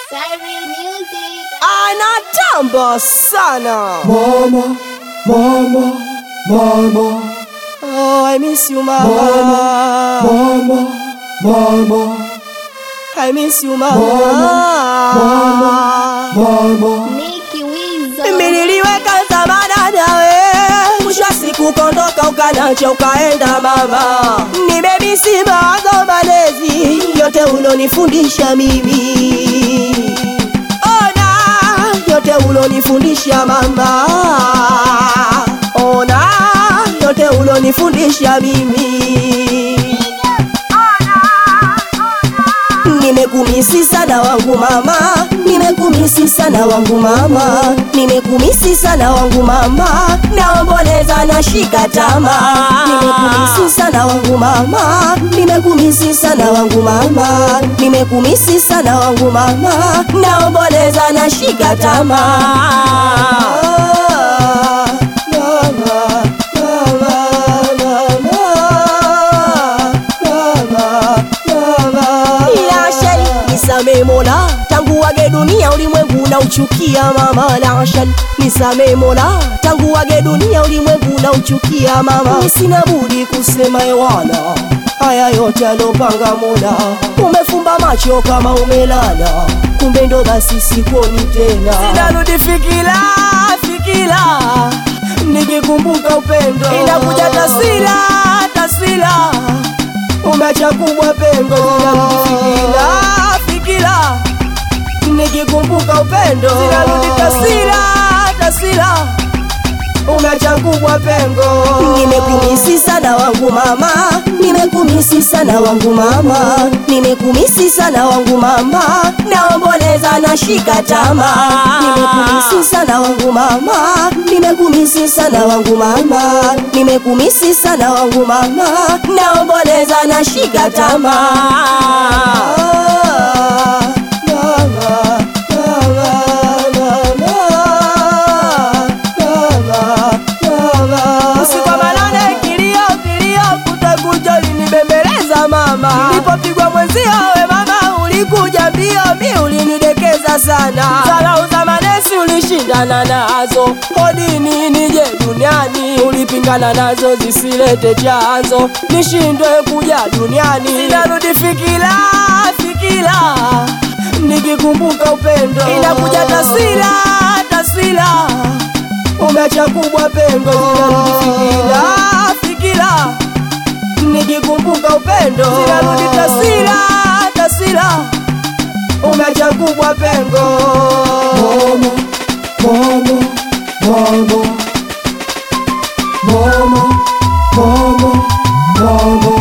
Siren Music. anatamba sana Mama, mama, mama, oh, I miss you mama, mama, mama, I miss you mama, mama. Nicky Wizo. mimi niliweka zamana nawe mwisho wa siku kondoka ukanacha ukaenda mama nimemisi mawazo malezi yote ulonifundisha mimi ona yote ulonifundisha mama ona yote ulonifundisha mimi Nimekumisi sana wangu mama, nimekumisi sana wangu mama, nimekumisi sana wangu mama, naomboleza na shika tama. Nimekumisi sana wangu mama, nimekumisi sana wangu mama, nimekumisi sana wangu mama, naomboleza na shika tama. Mama, mama, mama, mama. Ya shari nisame mola tangu wage dunia ulimwengu na uchukia mama la shari nisame mola tangu wage dunia ulimwengu na uchukia mama Ni sina budi kusema ewana haya yote alopanga mola umefumba macho kama umelala kumbe ndo basi sikuoni tena sinarudi fikila fikila nikikumbuka upendo inakuja taswira taswira umeacha kubwa pengo zinarudi fikira fikira nikikumbuka upendo zinarudi taswira taswira umeacha kubwa pengo nimekumisi sana wangu mama nimekumisi sana wangu mama nimekumisi sana wangu mama naomboleza na shika tama nimekumisi sana wangu mama nimekumisi sana wangu mama nimekumisi sana wangu mama naomboleza na shika tama Mama, mama, mama. Usiku wa manane kilio kilio kutakuja ulinibembeleza mama nilipopigwa mwenzio we mama ulikuja mbio mi ulinidekeza sana dharau za manesi ulishindana nazo hodini nije duniani ulipingana nazo zisilete chanzo nishindwe kuja duniani sinarudi fikira fikira nikikumbuka upendo inakuja taswira taswira umeacha kubwa pengo zinarudi fikira fikira nikikumbuka upendo zinarudi taswira taswira umeacha kubwa pengo Mama, mama, mama, mama, mama, mama.